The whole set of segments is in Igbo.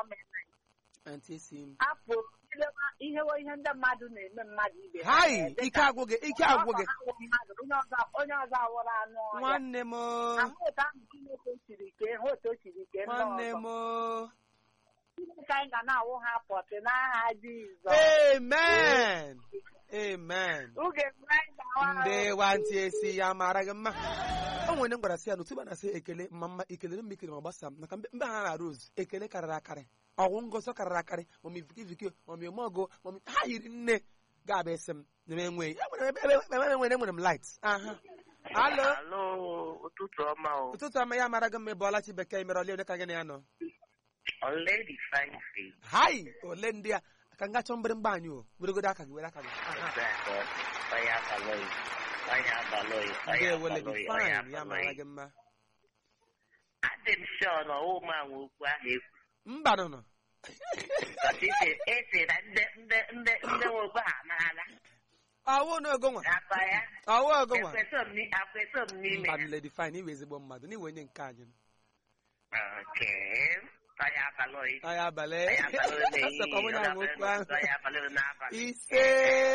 mere Aunty esi m. apụ ilewa- ihewe ihe ndị mmadụ na-eme mmadụ ibe ha Hai, na-ede ike ka agwụ gị, ike agwụ gị. ọ bụ ha wụ mmadụ, onye ọzọ- onye ọzọ awụrụ anụ ọhịa Nwanne m. o, ahụ otu ahụ Chineke siri kee ha otu o siri kee ndị Nwanne ọzọ m. o. Chineke anyị ga na-awụ ha pọtị n'aha Jizọs Amen. Amen. oge mgbe anyị ga-awa ndị nwantị esi ya mara gị mma o nwere ndị m gwara sị ya n'otu ebe a na-asị ekele ma mma ekelere m ekele ma gbasa m maka mbe mbe ha na rose ekele karịrị akarị ọgwụ ngọzọ karịrị akarị mami vikiviki mami omeọgụ mami ha yiri nne ga-abịa esi m na m enweghị enwere m ebe ebe ebe enwere enwere m light aha alo Alo, ụtụtụ ọma o. ụtụtụ ọma ya mara gị mma ebe ọlachi bekee mere ole ole ka gị na ya nọ Lady Fine Face. hai ole ndị a ka nga chọọ mgbịrịmgba anyị o weregodo aka gị were aka gị aha Onye abalọghị. Onye abalọghị. Onye ndewo lady abalọghị. Onye fine ya mara abalọghị. gị mma Adị m sure na ọwụ ma nwe okwu ahụ ekwu. mba nọ nọ Because ese ese na ndị ndị ndị ndị nwe okwu ha amaala. ọwụ n'ogo nwa Akọ ya. ọwụ ogo nwa Ekweso m ni- akweso m n'ime mba ya. lady fine iwe ezigbo mmadụ n'iwe onye nke anyị Okay. Onye abalọghị. anyị abalị Onye abalọghị asọkwa mụ na n'ehihie. nwe okwu ahụ Onye abalọghị n'abalị. ise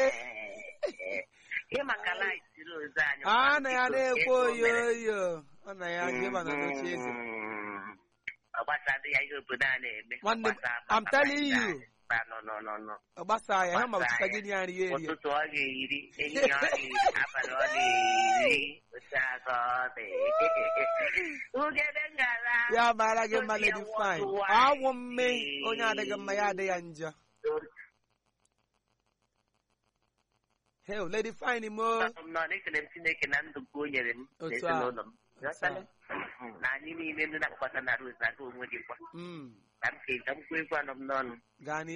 Ị maka light rose anyị. a na ya na-ekwe Ego mere. oyoyo ọ na ya gịba na n'oche eze Ọ gbasadị ya ihe obodo a na-eme. Nwanne m, Gbasa- I'm gbasa telling ya. you. Ba- no, no, no, no. ọ gbasa ya ha ma ọchịcha gị ya nri ya erie ụtụtụ ọ ga-eri ehihie ọ ga-eri abalị ọ ga-eri otu aka ọ dị ugebe ngara ya mara gị mma lady fine awụ mme onye adịghị mma ya adị ya njọ hel lady fine mo nọ na-ekele m Chineke na ndụ nke o nyere m Otu a. n'ezinụlọ m Otu a. na anyị niile ndị na-akpọkọta na Rose na-aga onwe gị kwa Mm, ka m ka m kwuo egwu anọ m n'ọnụ gaa n'ihu